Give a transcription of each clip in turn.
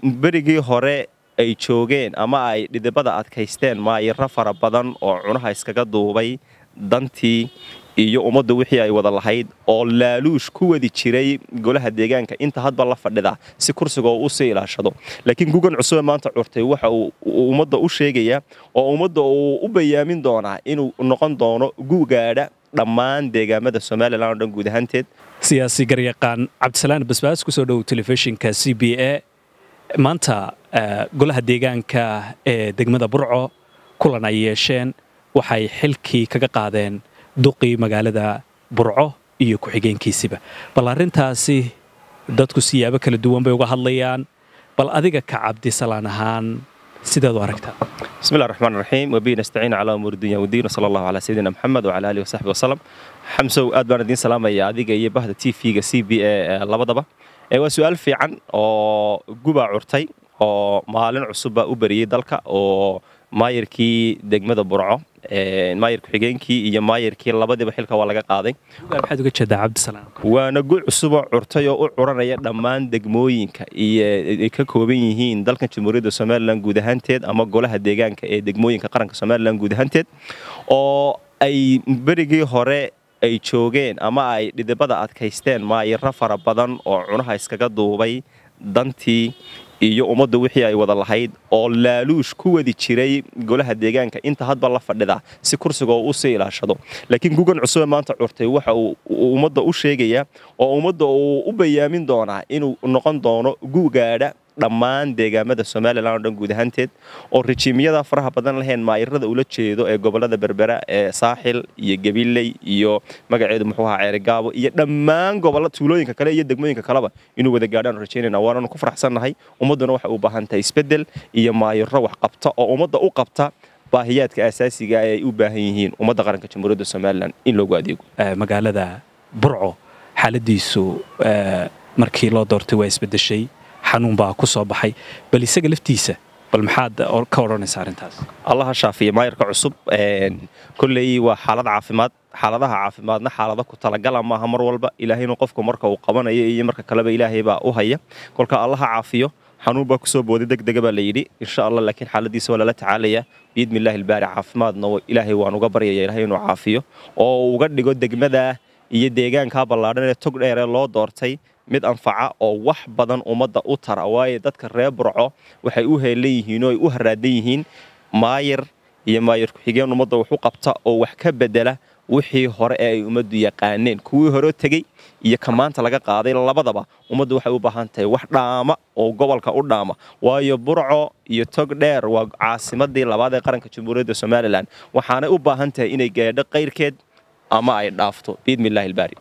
berigii hore ay joogeen ama ay dhidibada adkaysteen maayiro fara badan oo cunaha iskaga duubay dantii iyo ummadda wixii ay wada lahayd oo laaluush ku wadi jiray golaha deegaanka inta hadba la fadhida si kursiga oo u sii ilaashado laakiin gugan cusube maanta curtay waxa uu ummadda u sheegayaa oo ummadda uu u bayaamin doonaa inuu noqon doono gugaadha dhammaan deegaamada somalilan oo dhan guud ahaanteed siyaasi garyaqaan cabdisalaan basbaas ku soo dhow telefishinka c b a maanta golaha deegaanka ee degmada burco kulan ay yeesheen waxay xilkii kaga qaadeen duqii magaalada burco iyo ku-xigeenkiisiba bal arrintaasi dadku siyaabo kala duwan bay uga hadlayaan bal adiga ka cabdisalaan ahaan sideed u aragtaa bismillahi raxmaan raxiim wabihi nastaciin calaa umuuri dunya wadiin wasala allahu calaa sayidina maxamed wacala aalihi wasaxbi wasalam xamsow aad baan idiin salaamaya adiga iyo bahda t v-ga c b a labadaba waa su-aal fiican oo gubaa curtay oo maalin cusubba u beriyey dalka oo maayarkii degmada burco maayar ku-xigeenkii iyo maayarkii labadiiba xilka waa laga qaaday maxaad uga jeedaa cabdisalaam waana gu cusuboo curtay oo u curanaya dhammaan degmooyinka iyo ay ka kooban yihiin dalkan jamhuuriyadda somalilan guud ahaanteed ama golaha deegaanka ee degmooyinka qaranka somalilan guud ahaanteed oo ay berigii hore ay joogeen ama ay dhidibada adkaysteen maayiro fara badan oo cunaha iskaga duubay dantii iyo ummadda wixii ay wada lahayd oo laaluush ku wadi jiray golaha deegaanka inta hadba la fadhida si kursiga oo u sii ilaashado laakiin gugan cusube maanta curtay waxa uu ummadda u sheegayaa oo ummadda uu u bayaamin doonaa inuu noqon doono gugaadha dhammaan deegaamada somalilan oo dhan guud ahaanteed oo rejiimyada faraha badan lahayn maayirada ula jeedo ee gobolada berbera ee saaxil iyo gabiley iyo magaceedu muxuu ahaa ceerigaabo iyo dhammaan gobolla tuulooyinka kale iyo degmooyinka kaleba inuu wada gaadhaan rajaynayna waananu ku faraxsannahay ummadduna waxay u baahan tahay isbeddel iyo maayiro wax qabta oo ummadda u qabta baahiyaadka asaasiga ay u baahan yihiin ummadda qaranka jamhuuriyadda somalilan in loogu adeego magaalada burco xaaladiisu markii loo doortay waa isbedeshay xanuun baa ku soo baxay bal isaga laftiisa bal maxaad ka odhanaysa arrintaas allaha shaafiya maayarka cusub kolley waa xaalad caafimaad xaaladaha caafimaadna xaalada ku talagala maaha mar walba ilaahaynu qofku marka uu qabanayo iyo marka kaleba ilaahay baa u haya kolka allaha caafiyo xanuun baa kusoo booday degdega baa la yidhi insha allah laakiin xaaladiisa waa lala tacaalayaa biidmi illaahi ilbaari caafimaadna ilaahay waan uga baryaya ilaahay inuu caafiyo oo uga dhigo degmada iyo deegaankaa ballaadhan ee tog dheeree loo doortay mid anfaca oo wax badan ummadda u tara waayo dadka reer burco waxay u heelan yihiin oo ay u haraadan yihiin maayir iyo maayir ku-xigeen ummadda wax u qabta oo wax ka bedela wixii hore ee ay ummaddu yaqaaneen kuwii hore tegey iyo ka maanta laga qaaday labadaba ummaddu waxay u baahan tahay wax dhaama oo gobolka u dhaama waayo burco iyo tog dheer waa caasimadii labaad ee qaranka jamhuuriyadda somalilan waxaanay u baahan tahay inay gaadho qayrkeed ama ay dhaafto biidmi illahi ilbaari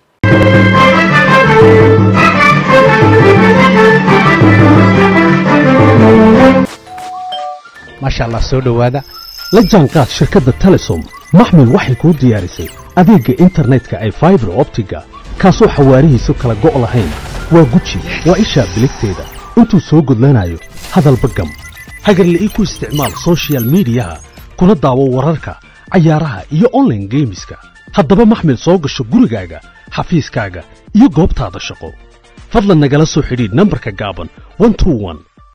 maasha allah soo dhowaada la jaanqaad shirkadda telesom maxmil waxay kuu diyaarisay adeegga internetka ay faibar optiga kaasoo xawaarihiisu kala go' lahayn waa guji waa ishaa biligteeda intuu soo gudlanayo hadalba gam hagarle ii ku isticmaal sochial midiyaha kuna daawo wararka cayaaraha iyo onlaine geemiska haddaba maxmil soo gasho gurigaaga xafiiskaaga iyo goobtaada shaqo fadlan nagala soo xidhiidh nambarka gaaban